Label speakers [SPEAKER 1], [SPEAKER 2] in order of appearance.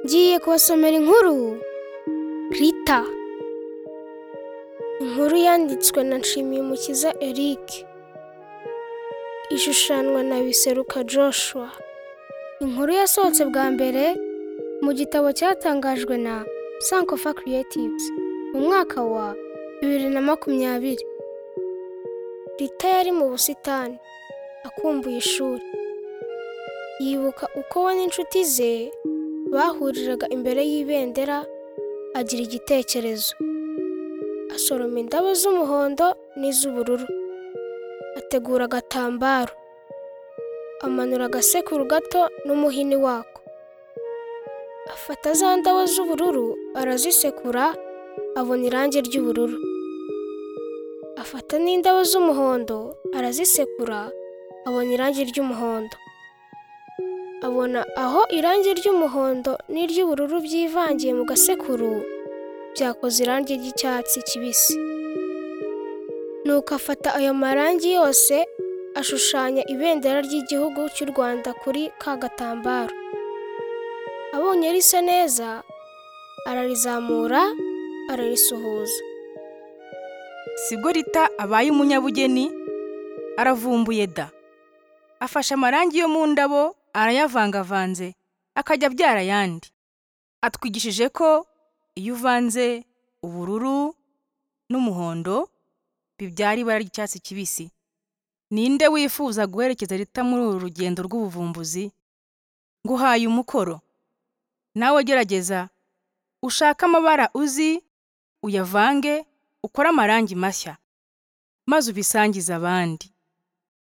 [SPEAKER 1] Ngiye kubasomera inkuru Rita inkuru yanditswe na Nshimiyumukiza Eric ishushanwa na Biseruka Joshua inkuru yasohotse bwa mbere mu gitabo cyatangajwe na Sankofa Creatives mu mwaka wa bibiri na makumyabiri Rita yari mu busitani akumbuye ishuri yibuka uko we n'inshuti ze bahuriraga imbere y'ibendera agira igitekerezo asoroma indabo z'umuhondo n'iz'ubururu ategura agatambaro amanura agasekuru gato n'umuhini wako afata za ndabo z'ubururu arazisekura abona irangi ry'ubururu afata n'indabo z'umuhondo arazisekura abona irangi ry'umuhondo abona aho irangi ry'umuhondo n'iry'ubururu byivangiye mu gasekuru byakoze irangi ry'icyatsi kibisi nuko afata ayo marangi yose ashushanya ibendera ry'igihugu cy'u Rwanda kuri ka gatambaro abonye risa neza ararizamura ararisuhuza
[SPEAKER 2] sibwo rita abaye umunyabugeni aravumbuye da afashe amarangi yo mu ndabo arayavangavanze akajya abyara ayandi atwigishije ko iyo uvanze ubururu n'umuhondo bibyara ibara ry'icyatsi kibisi ninde wifuza guherekeza rita muri uru rugendo rw'ubuvumbuzi nguhaye umukoro nawe gerageza ushake amabara uzi uyavange ukore amarangi mashya maze ubisangize abandi